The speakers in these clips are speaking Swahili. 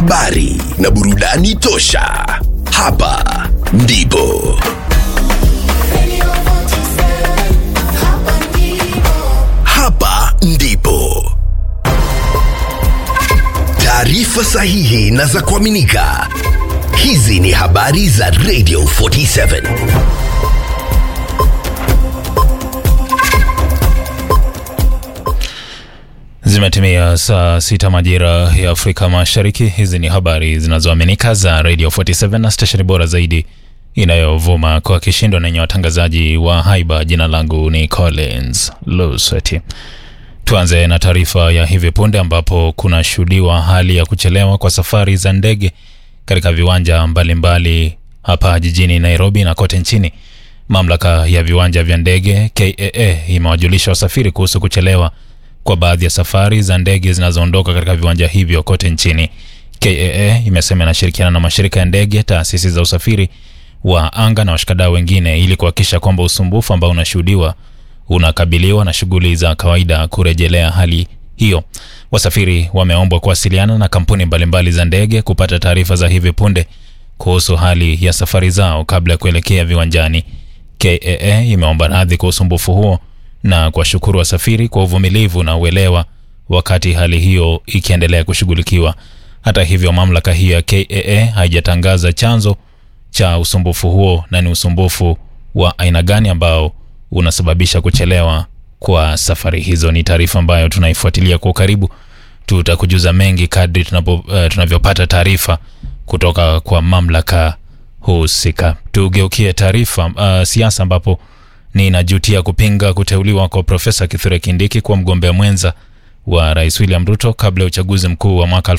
habari na burudani tosha. Hapa ndipo hapa ndipo taarifa sahihi na za kuaminika. Hizi ni habari za Radio 47. Zimetimia saa sita majira ya Afrika Mashariki. Hizi ni habari zinazoaminika za Radio 47 na stesheni bora zaidi inayovuma kwa kishindo na yenye watangazaji wa haiba. Jina langu ni Collins Lusweti. Tuanze na taarifa ya hivi punde ambapo kunashuhudiwa hali ya kuchelewa kwa safari za ndege katika viwanja mbalimbali hapa jijini Nairobi na kote nchini. Mamlaka ya viwanja vya ndege KAA imewajulisha wasafiri kuhusu kuchelewa kwa baadhi ya safari za ndege zinazoondoka katika viwanja hivyo kote nchini. KAA imesema inashirikiana na mashirika ya ndege, taasisi za usafiri wa anga na washikadau wengine ili kuhakikisha kwamba usumbufu ambao unashuhudiwa unakabiliwa na shughuli za kawaida kurejelea hali hiyo. Wasafiri wameombwa kuwasiliana na kampuni mbalimbali za ndege kupata taarifa za hivi punde kuhusu hali ya safari zao kabla ya kuelekea viwanjani. KAA imeomba radhi kwa usumbufu huo na kuwashukuru wasafiri kwa uvumilivu na uelewa wakati hali hiyo ikiendelea kushughulikiwa. Hata hivyo, mamlaka hiyo ya KAA haijatangaza chanzo cha usumbufu huo na ni usumbufu wa aina gani ambao unasababisha kuchelewa kwa safari hizo. Ni taarifa ambayo tunaifuatilia kwa ukaribu. Tutakujuza mengi kadri tunapo, uh, tunavyopata taarifa kutoka kwa mamlaka husika. Tugeukie taarifa uh, siasa ambapo ninajutia kupinga kuteuliwa kwa Profesa Kithure Kindiki kuwa mgombea mwenza wa Rais William Ruto kabla ya uchaguzi mkuu wa mwaka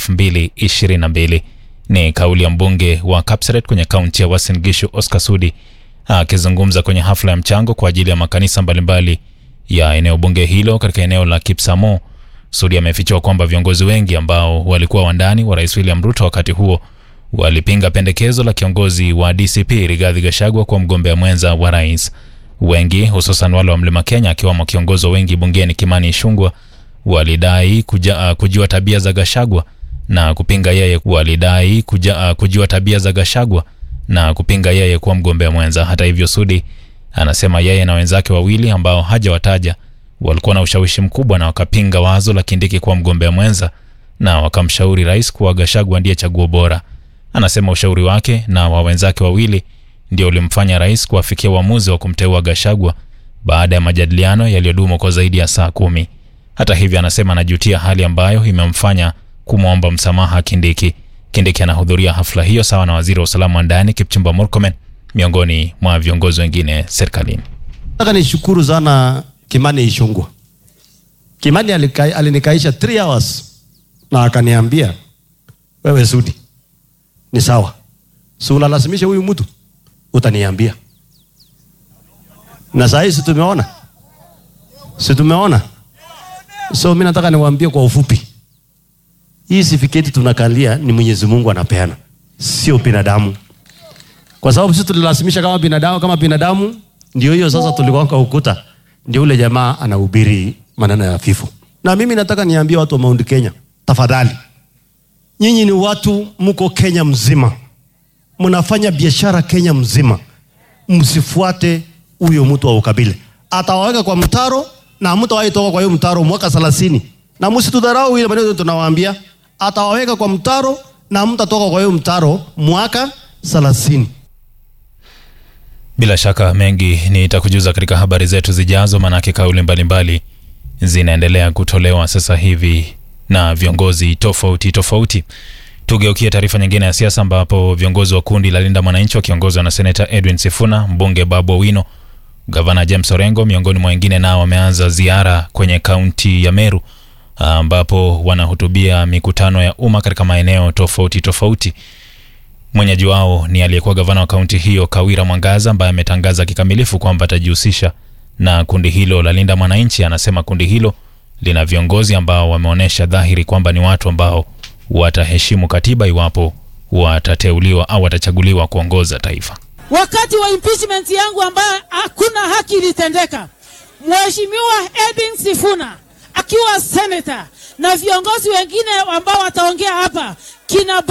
2022. Ni kauli ya mbunge wa Kapseret kwenye kaunti ya Uasin Gishu Oscar Sudi akizungumza kwenye hafla ya mchango kwa ajili ya makanisa mbalimbali ya eneo bunge hilo katika eneo la Kipsamo. Sudi amefichua kwamba viongozi wengi ambao walikuwa wandani wa Rais William Ruto wakati huo walipinga pendekezo la kiongozi wa DCP Rigathi Gachagua kuwa mgombea mwenza wa rais. Wengi hususan wale wa Mlima Kenya akiwamo kiongozi wengi bungeni Kimani Ichung'wah walidai kuja, uh, kujua tabia za Gachagua na kupinga yeye walidai kuja, uh, kujua tabia za Gachagua na kupinga yeye kuwa mgombea mwenza. Hata hivyo, Sudi anasema yeye na wenzake wawili ambao hajawataja walikuwa na ushawishi mkubwa na wakapinga wazo la Kindiki kuwa mgombea mwenza na wakamshauri rais kuwa Gachagua ndiye chaguo bora. Anasema ushauri wake na wa wenzake wawili ndio ulimfanya rais kuafikia uamuzi wa kumteua Gachagua baada ya majadiliano yaliyodumu kwa zaidi ya saa kumi. Hata hivyo, anasema anajutia hali ambayo imemfanya kumwomba msamaha Kindiki. Kindiki anahudhuria hafla hiyo sawa na waziri wa usalama wa ndani Kipchumba Murkomen miongoni mwa viongozi wengine serikalini. Nataka nishukuru sana Kimani Ichung'wah. Kimani alika, alinikaisha 3 hours na akaniambia wewe Sudi, ni sawa, si unalazimisha huyu mtu, utaniambia. Na saa hii si tumeona, si tumeona. So mimi nataka niwaambie kwa ufupi, hii sifiketi tunakalia ni Mwenyezi Mungu anapeana, sio binadamu, kwa sababu sisi tulilazimisha kama binadamu, kama binadamu ndio hiyo sasa tulikwanga ukuta, ndio ule jamaa anahubiri maneno ya vifo. Na mimi nataka niambie watu wa Mount Kenya, tafadhali, nyinyi ni watu mko Kenya mzima, mnafanya biashara Kenya mzima, msifuate huyo mtu wa ukabila. Atawaweka kwa mtaro na mtawahi toka kwa hiyo mtaro mwaka 30 na msitudharau ile maneno tunawaambia. Atawaweka kwa mtaro na mtatoka kwa hiyo mtaro mwaka 30. Bila shaka mengi nitakujuza katika habari zetu zijazo, maanake kauli mbalimbali zinaendelea kutolewa sasa hivi na viongozi tofauti tofauti. Tugeukie taarifa nyingine ya siasa, ambapo viongozi wa kundi la Linda Mwananchi wakiongozwa na seneta Edwin Sifuna, mbunge Babu Owino, gavana James Orengo miongoni mwa wengine, nao wameanza ziara kwenye kaunti ya Meru ambapo wanahutubia mikutano ya umma katika maeneo tofauti tofauti. Mwenyeji wao ni aliyekuwa gavana wa kaunti hiyo Kawira Mwangaza, ambaye ametangaza kikamilifu kwamba atajihusisha na kundi hilo la Linda Mwananchi. Anasema kundi hilo lina viongozi ambao wameonyesha dhahiri kwamba ni watu ambao wataheshimu katiba iwapo watateuliwa au watachaguliwa kuongoza taifa. Wakati wa impeachment yangu ambayo hakuna haki ilitendeka, Mheshimiwa Edwin Sifuna akiwa senator na viongozi wengine ambao wataongea hapa kina